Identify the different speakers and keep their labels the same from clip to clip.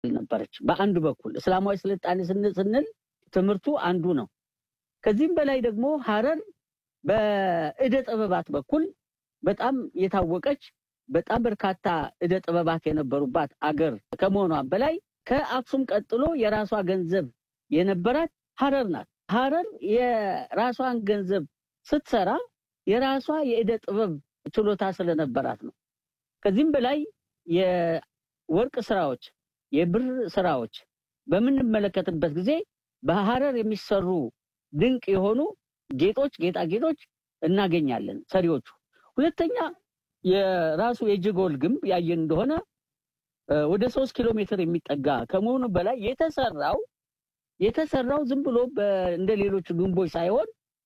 Speaker 1: ነበረች። በአንዱ በኩል እስላማዊ ስልጣኔ ስንል ትምህርቱ አንዱ ነው። ከዚህም በላይ ደግሞ ሀረር በእደ ጥበባት በኩል በጣም የታወቀች በጣም በርካታ እደ ጥበባት የነበሩባት አገር ከመሆኗም በላይ ከአክሱም ቀጥሎ የራሷ ገንዘብ የነበራት ሀረር ናት። ሀረር የራሷን ገንዘብ ስትሰራ የራሷ የእደ ጥበብ ችሎታ ስለነበራት ነው። ከዚህም በላይ የወርቅ ስራዎች፣ የብር ስራዎች በምንመለከትበት ጊዜ በሀረር የሚሰሩ ድንቅ የሆኑ ጌጦች፣ ጌጣጌጦች እናገኛለን ሰሪዎቹ። ሁለተኛ የራሱ የጀጎል ግንብ ያየን እንደሆነ ወደ ሶስት ኪሎ ሜትር የሚጠጋ ከመሆኑ በላይ የተሰራው የተሰራው ዝም ብሎ እንደ ሌሎቹ ግንቦች ሳይሆን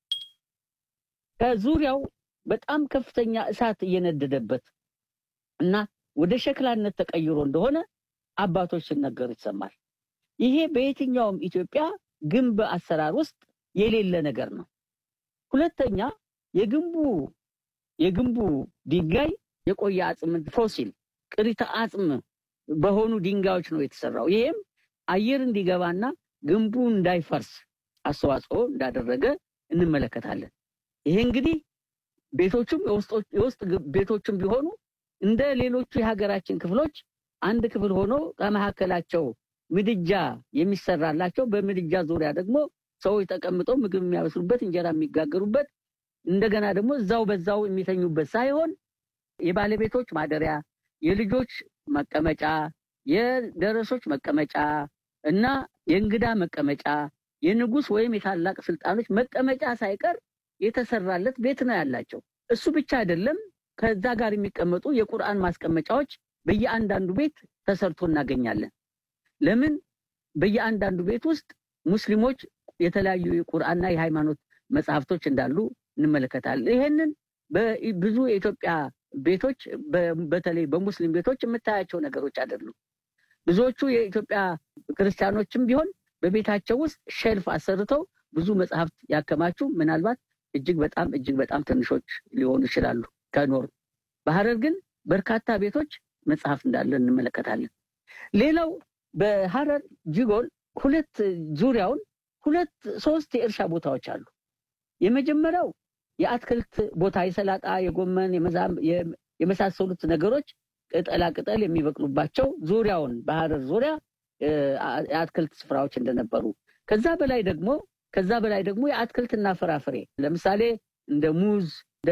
Speaker 1: ከዙሪያው በጣም ከፍተኛ እሳት እየነደደበት እና ወደ ሸክላነት ተቀይሮ እንደሆነ አባቶች ሲነገሩ ይሰማል። ይሄ በየትኛውም ኢትዮጵያ ግንብ አሰራር ውስጥ የሌለ ነገር ነው። ሁለተኛ የግንቡ የግንቡ ድንጋይ የቆየ አጽም ፎሲል ቅሪተ አጽም በሆኑ ድንጋዮች ነው የተሰራው። ይሄም አየር እንዲገባና ግንቡ እንዳይፈርስ አስተዋጽኦ እንዳደረገ እንመለከታለን። ይሄ እንግዲህ ቤቶቹም የውስጥ ቤቶቹም ቢሆኑ እንደ ሌሎቹ የሀገራችን ክፍሎች አንድ ክፍል ሆኖ ከመካከላቸው ምድጃ የሚሰራላቸው በምድጃ ዙሪያ ደግሞ ሰዎች ተቀምጠው ምግብ የሚያበስሉበት እንጀራ የሚጋገሩበት እንደገና ደግሞ እዛው በዛው የሚተኙበት ሳይሆን የባለቤቶች ማደሪያ፣ የልጆች መቀመጫ፣ የደረሶች መቀመጫ እና የእንግዳ መቀመጫ፣ የንጉሥ ወይም የታላቅ ስልጣኖች መቀመጫ ሳይቀር የተሰራለት ቤት ነው ያላቸው። እሱ ብቻ አይደለም። ከዛ ጋር የሚቀመጡ የቁርአን ማስቀመጫዎች በየአንዳንዱ ቤት ተሰርቶ እናገኛለን። ለምን? በየአንዳንዱ ቤት ውስጥ ሙስሊሞች የተለያዩ የቁርአንና የሃይማኖት መጽሐፍቶች እንዳሉ እንመለከታለን። ይሄንን በብዙ የኢትዮጵያ ቤቶች በተለይ በሙስሊም ቤቶች የምታያቸው ነገሮች አይደሉም። ብዙዎቹ የኢትዮጵያ ክርስቲያኖችም ቢሆን በቤታቸው ውስጥ ሼልፍ አሰርተው ብዙ መጽሐፍት ያከማቹ ምናልባት እጅግ በጣም እጅግ በጣም ትንሾች ሊሆኑ ይችላሉ ከኖሩ። በሀረር ግን በርካታ ቤቶች መጽሐፍ እንዳለ እንመለከታለን። ሌላው በሀረር ጅጎል ሁለት ዙሪያውን ሁለት ሶስት የእርሻ ቦታዎች አሉ። የመጀመሪያው የአትክልት ቦታ የሰላጣ፣ የጎመን፣ የመሳሰሉት ነገሮች ቅጠላ ቅጠል የሚበቅሉባቸው ዙሪያውን በሀረር ዙሪያ የአትክልት ስፍራዎች እንደነበሩ ከዛ በላይ ደግሞ ከዛ በላይ ደግሞ የአትክልትና ፍራፍሬ ለምሳሌ እንደ ሙዝ፣ እንደ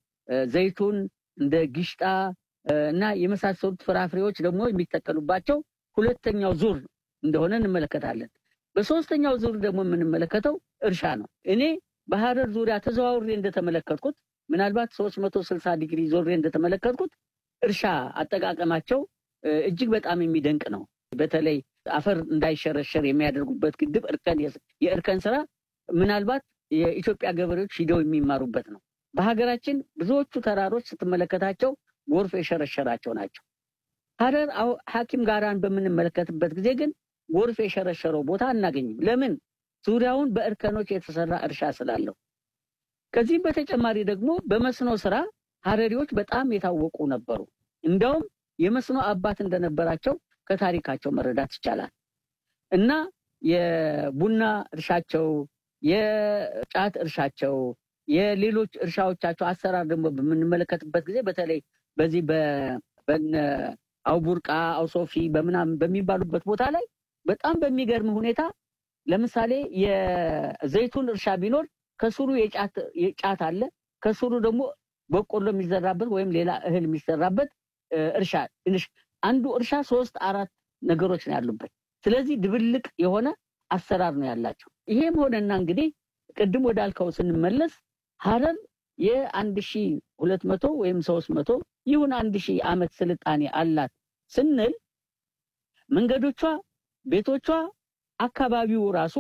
Speaker 1: ዘይቱን፣ እንደ ጊሽጣ እና የመሳሰሉት ፍራፍሬዎች ደግሞ የሚተከሉባቸው ሁለተኛው ዙር እንደሆነ እንመለከታለን። በሶስተኛው ዙር ደግሞ የምንመለከተው እርሻ ነው። እኔ በሀረር ዙሪያ ተዘዋውሬ እንደተመለከትኩት ምናልባት ሶስት መቶ ስልሳ ዲግሪ ዞሬ እንደተመለከትኩት እርሻ አጠቃቀማቸው እጅግ በጣም የሚደንቅ ነው። በተለይ አፈር እንዳይሸረሸር የሚያደርጉበት ግድብ እርከን የእርከን ስራ ምናልባት የኢትዮጵያ ገበሬዎች ሂደው የሚማሩበት ነው። በሀገራችን ብዙዎቹ ተራሮች ስትመለከታቸው ጎርፍ የሸረሸራቸው ናቸው። ሀረር ሐኪም ጋራን በምንመለከትበት ጊዜ ግን ጎርፍ የሸረሸረው ቦታ አናገኝም። ለምን? ዙሪያውን በእርከኖች የተሰራ እርሻ ስላለው። ከዚህም በተጨማሪ ደግሞ በመስኖ ስራ ሀረሪዎች በጣም የታወቁ ነበሩ። እንደውም የመስኖ አባት እንደነበራቸው ከታሪካቸው መረዳት ይቻላል። እና የቡና እርሻቸው፣ የጫት እርሻቸው፣ የሌሎች እርሻዎቻቸው አሰራር ደግሞ በምንመለከትበት ጊዜ በተለይ በዚህ በነ አውቡርቃ አውሶፊ በምናምን በሚባሉበት ቦታ ላይ በጣም በሚገርም ሁኔታ ለምሳሌ የዘይቱን እርሻ ቢኖር ከስሩ የጫት አለ፣ ከስሩ ደግሞ በቆሎ የሚዘራበት ወይም ሌላ እህል የሚዘራበት እርሻ አንዱ እርሻ ሶስት አራት ነገሮች ነው ያሉበት። ስለዚህ ድብልቅ የሆነ አሰራር ነው ያላቸው። ይሄም ሆነና እንግዲህ ቅድም ወዳልከው ስንመለስ ሀረር የአንድ ሺ ሁለት መቶ ወይም ሶስት መቶ ይሁን አንድ ሺህ ዓመት ስልጣኔ አላት ስንል መንገዶቿ፣ ቤቶቿ፣ አካባቢው ራሱ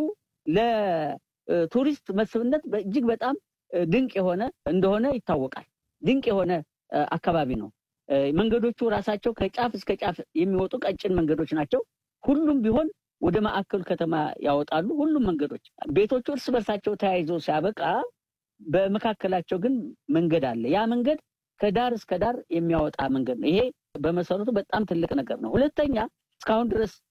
Speaker 1: ለቱሪስት መስህብነት እጅግ በጣም ድንቅ የሆነ እንደሆነ ይታወቃል። ድንቅ የሆነ አካባቢ ነው። መንገዶቹ ራሳቸው ከጫፍ እስከ ጫፍ የሚወጡ ቀጭን መንገዶች ናቸው። ሁሉም ቢሆን ወደ ማዕከሉ ከተማ ያወጣሉ። ሁሉም መንገዶች ቤቶቹ እርስ በርሳቸው ተያይዘው ሲያበቃ በመካከላቸው ግን መንገድ አለ። ያ መንገድ ከዳር እስከ ዳር የሚያወጣ መንገድ ነው። ይሄ በመሰረቱ በጣም ትልቅ ነገር ነው። ሁለተኛ እስካሁን ድረስ